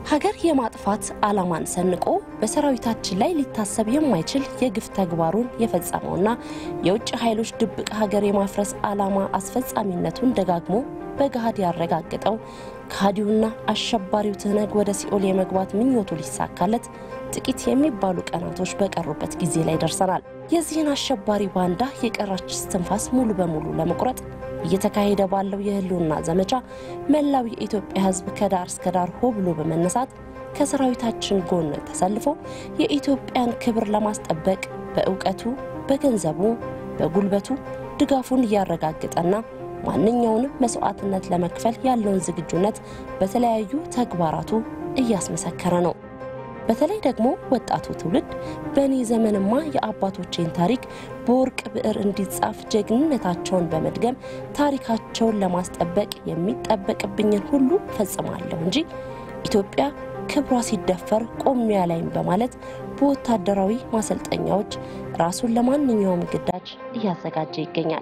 ሀገር የማጥፋት ዓላማን ሰንቆ በሰራዊታችን ላይ ሊታሰብ የማይችል የግፍ ተግባሩን የፈጸመውና የውጭ ኃይሎች ድብቅ ሀገር የማፍረስ ዓላማ አስፈጻሚነቱን ደጋግሞ በገሃድ ያረጋገጠው ከሃዲውና አሸባሪው ትህነግ ወደ ሲኦል የመግባት ምኞቱ ሊሳካለት ጥቂት የሚባሉ ቀናቶች በቀሩበት ጊዜ ላይ ደርሰናል። የዚህን አሸባሪ ባንዳ የቀረች እስትንፋስ ሙሉ በሙሉ ለመቁረጥ እየተካሄደ ባለው የህልውና ዘመቻ መላው የኢትዮጵያ ሕዝብ ከዳር እስከ ዳር ሆ ብሎ በመነሳት ከሰራዊታችን ጎን ተሰልፎ የኢትዮጵያን ክብር ለማስጠበቅ በእውቀቱ፣ በገንዘቡ፣ በጉልበቱ ድጋፉን እያረጋገጠና ማንኛውንም መስዋዕትነት ለመክፈል ያለውን ዝግጁነት በተለያዩ ተግባራቱ እያስመሰከረ ነው። በተለይ ደግሞ ወጣቱ ትውልድ በእኔ ዘመንማ የአባቶቼን ታሪክ በወርቅ ብዕር እንዲጻፍ ጀግንነታቸውን በመድገም ታሪካቸውን ለማስጠበቅ የሚጠበቅብኝን ሁሉ ፈጽማለሁ እንጂ ኢትዮጵያ ክብሯ ሲደፈር ቆሚያ ላይም በማለት በወታደራዊ ማሰልጠኛዎች ራሱን ለማንኛውም ግዳጅ እያዘጋጀ ይገኛል።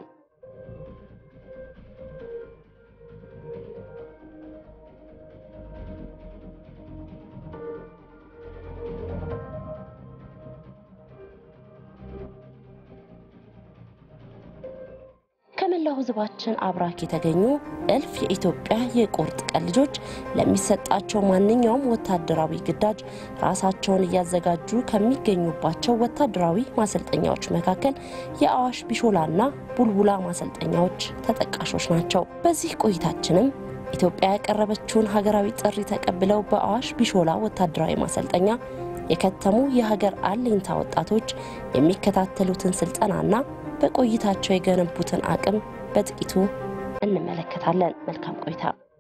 ከመላው ሕዝባችን አብራክ የተገኙ እልፍ የኢትዮጵያ የቁርጥ ቀን ልጆች ለሚሰጣቸው ማንኛውም ወታደራዊ ግዳጅ ራሳቸውን እያዘጋጁ ከሚገኙባቸው ወታደራዊ ማሰልጠኛዎች መካከል የአዋሽ ቢሾላና ቡልቡላ ማሰልጠኛዎች ተጠቃሾች ናቸው። በዚህ ቆይታችንም ኢትዮጵያ ያቀረበችውን ሀገራዊ ጥሪ ተቀብለው በአዋሽ ቢሾላ ወታደራዊ ማሰልጠኛ የከተሙ የሀገር አለኝታ ወጣቶች የሚከታተሉትን ስልጠናና በቆይታቸው የገነቡትን አቅም በጥቂቱ እንመለከታለን። መልካም ቆይታ።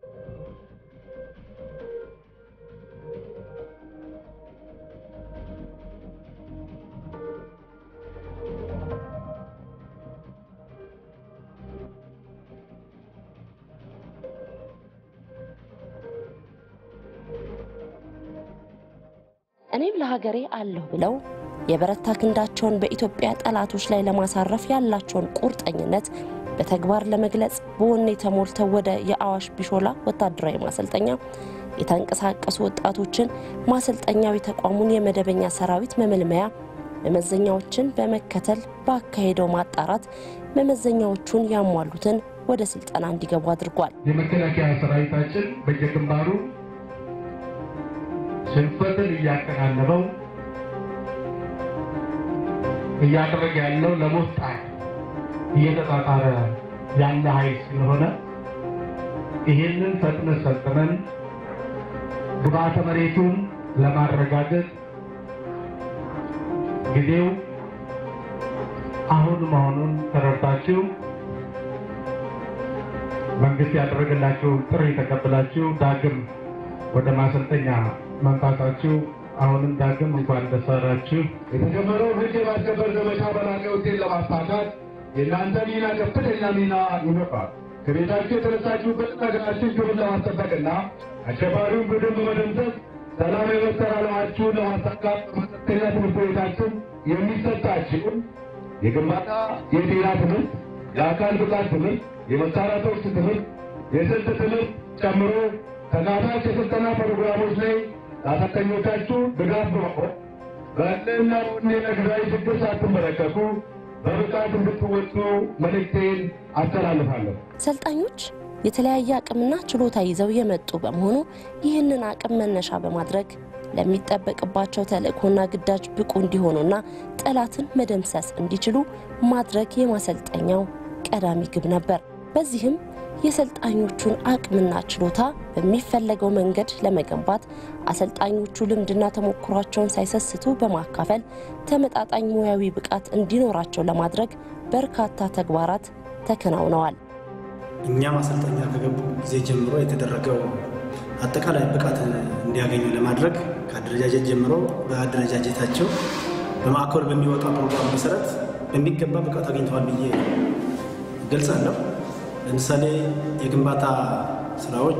እኔም ለሀገሬ አለሁ ብለው የበረታ ክንዳቸውን በኢትዮጵያ ጠላቶች ላይ ለማሳረፍ ያላቸውን ቁርጠኝነት በተግባር ለመግለጽ በወኔ ተሞልተው ወደ የአዋሽ ቢሾላ ወታደራዊ ማሰልጠኛ የተንቀሳቀሱ ወጣቶችን ማሰልጠኛው የተቋሙን የመደበኛ ሰራዊት መመልመያ መመዘኛዎችን በመከተል ባካሄደው ማጣራት መመዘኛዎቹን ያሟሉትን ወደ ስልጠና እንዲገቡ አድርጓል። የመከላከያ ሰራዊታችን በየግንባሩ ሽንፈትን እያቀናነበው እያደረገ ያለው ለመውጣት እየተጣጣረ ያለ ኃይል ስለሆነ ይህንን ፈጥነን ሰልጥነን ግብዓተ መሬቱን ለማረጋገጥ ጊዜው አሁን መሆኑን ተረድታችሁ መንግስት ያደረገላችሁን ጥሪ ተቀብላችሁ ዳግም ወደ ማሰልጠኛ መምጣታችሁ አሁንም ዳግም እንኳን ደስ አላችሁ። የተጀመረው ሕግ የማስከበር ዘመቻ በላቀ ውጤት ለማሳካት የእናንተ ሚና ከፍተኛ ሚና ይኖራል። ከቤታችሁ የተነሳችሁበትን ሀገራችን ክብር ለማስጠበቅና አሸባሪውን ቡድን በመደምሰስ ሰላም የመፍጠር ዓላማችሁን ለማሳካት በማሰልጠኛ ትምህርት ቤታችን የሚሰጣችሁን የግንባታ የጤና ትምህርት፣ የአካል ብቃት ትምህርት፣ የመሳሪያ ተኩስ ትምህርት፣ የስልት ትምህርት ጨምሮ ተካታች የስልጠና ፕሮግራሞች ላይ ለአሰልጣኞቻችሁ ድጋፍ በመቆም በእልህና ወኔ ለጊዜያዊ ችግር ሳትመለከቱ በብቃት እንድትወጡ መልእክቴን አስተላልፋለሁ። ሰልጣኞች የተለያየ አቅምና ችሎታ ይዘው የመጡ በመሆኑ ይህንን አቅም መነሻ በማድረግ ለሚጠበቅባቸው ተልእኮና ግዳጅ ብቁ እንዲሆኑና ጠላትን መደምሰስ እንዲችሉ ማድረግ የማሰልጠኛው ቀዳሚ ግብ ነበር። በዚህም የሰልጣኞቹን አቅምና ችሎታ በሚፈለገው መንገድ ለመገንባት አሰልጣኞቹ ልምድና ተሞክሯቸውን ሳይሰስቱ በማካፈል ተመጣጣኝ ሙያዊ ብቃት እንዲኖራቸው ለማድረግ በርካታ ተግባራት ተከናውነዋል። እኛ ማሰልጠኛ ከገቡ ጊዜ ጀምሮ የተደረገው አጠቃላይ ብቃት እንዲያገኙ ለማድረግ ከአደረጃጀት ጀምሮ በአደረጃጀታቸው በማዕከሉ በሚወጣ ፕሮግራም መሰረት በሚገባ ብቃት አግኝተዋል ብዬ ገልጻለሁ። ለምሳሌ የግንባታ ስራዎች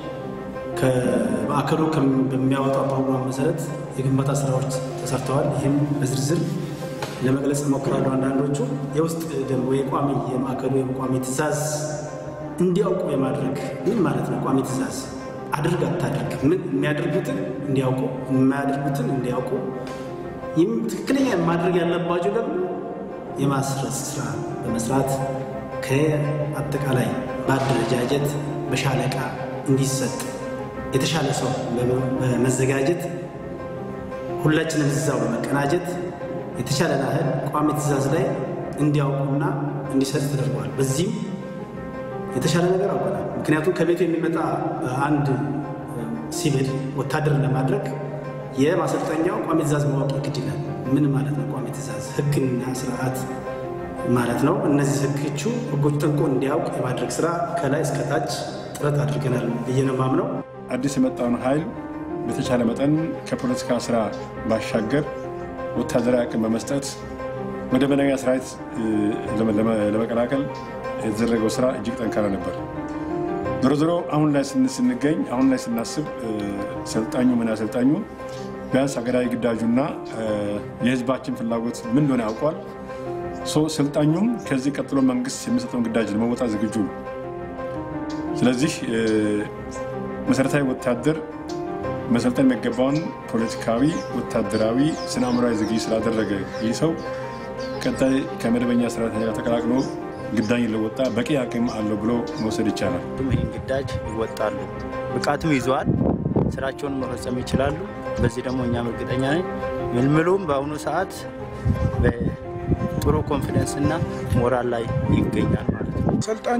ከማዕከሉ በሚያወጣው ፕሮግራም መሰረት የግንባታ ስራዎች ተሰርተዋል። ይህም በዝርዝር ለመግለጽ እሞክራለሁ። አንዳንዶቹ የውስጥ ደንብ ወይ ቋሚ የማዕከሉ የቋሚ ትእዛዝ እንዲያውቁ የማድረግ ምን ማለት ነው? ቋሚ ትእዛዝ አድርግ አታድርግ፣ ምን የሚያደርጉትን እንዲያውቁ የማያደርጉትን እንዲያውቁ፣ ይህም ትክክለኛ ማድረግ ያለባቸው ደግሞ የማስረጽ ስራ በመስራት ከአጠቃላይ በአደረጃጀት በሻለቃ እንዲሰጥ የተሻለ ሰው በመዘጋጀት ሁላችንም እዛው በመቀናጀት የተሻለ ያህል ቋሚ ትእዛዝ ላይ እንዲያውቁና እንዲሰጥ ተደርጓል። በዚህም የተሻለ ነገር አውቀናል። ምክንያቱም ከቤቱ የሚመጣ አንድ ሲቪል ወታደርን ለማድረግ የማሰልጠኛው ቋሚ ትእዛዝ ማወቅ ግድ ይላል። ምን ማለት ነው? ቋሚ ትእዛዝ ህግና ስርዓት ማለት ነው። እነዚህ ህጎቹ ህጎች ጠንቆ እንዲያውቅ የማድረግ ስራ ከላይ እስከታች ጥረት አድርገናል ብዬ ነው የማምነው። አዲስ የመጣውን ኃይል በተቻለ መጠን ከፖለቲካ ስራ ባሻገር ወታደራዊ አቅም በመስጠት መደበኛ ሰራዊት ለመቀላቀል የተደረገው ስራ እጅግ ጠንካራ ነበር። ዞሮ ዞሮ አሁን ላይ ስንገኝ አሁን ላይ ስናስብ ሰልጣኙ ምን አሰልጣኙ ቢያንስ ሀገራዊ ግዳጁና የህዝባችን ፍላጎት ምን እንደሆነ ያውቋል። ሰልጣኙም ከዚህ ቀጥሎ መንግስት የሚሰጠውን ግዳጅ ለመወጣት ዝግጁ ነው። ስለዚህ መሰረታዊ ወታደር መሰልጠን የሚገባውን ፖለቲካዊ፣ ወታደራዊ፣ ስነ አእምሯዊ ዝግጅት ስላደረገ ይህ ሰው ቀጣይ ከመደበኛ ሰራተኛ ጋር ተቀላቅሎ ግዳጅ ለወጣ በቂ አቅም አለው ብሎ መውሰድ ይቻላል። ይህን ግዳጅ ይወጣሉ፣ ብቃትም ይዘዋል፣ ስራቸውን መፈጸም ይችላሉ። በዚህ ደግሞ እኛም እርግጠኛ ነን። ምልምሉም በአሁኑ ሰዓት በጥሩ ኮንፊደንስ እና ሞራል ላይ ይገኛል ማለት ነው። ሰልጣኙ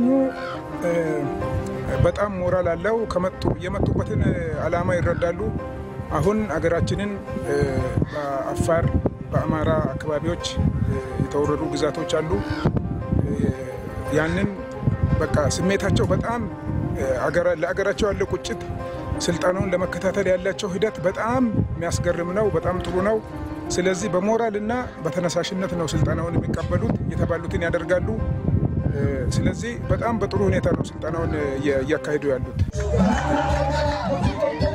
በጣም ሞራል አለው። ከመጡ የመጡበትን ዓላማ ይረዳሉ። አሁን አገራችንን በአፋር በአማራ አካባቢዎች የተወረዱ ግዛቶች አሉ። ያንን በቃ ስሜታቸው በጣም ለአገራቸው ያለው ቁጭት ስልጠናውን ለመከታተል ያላቸው ሂደት በጣም የሚያስገርም ነው። በጣም ጥሩ ነው። ስለዚህ በሞራል እና በተነሳሽነት ነው ስልጠናውን የሚቀበሉት፣ የተባሉትን ያደርጋሉ። ስለዚህ በጣም በጥሩ ሁኔታ ነው ስልጠናውን እያካሄዱ ያሉት።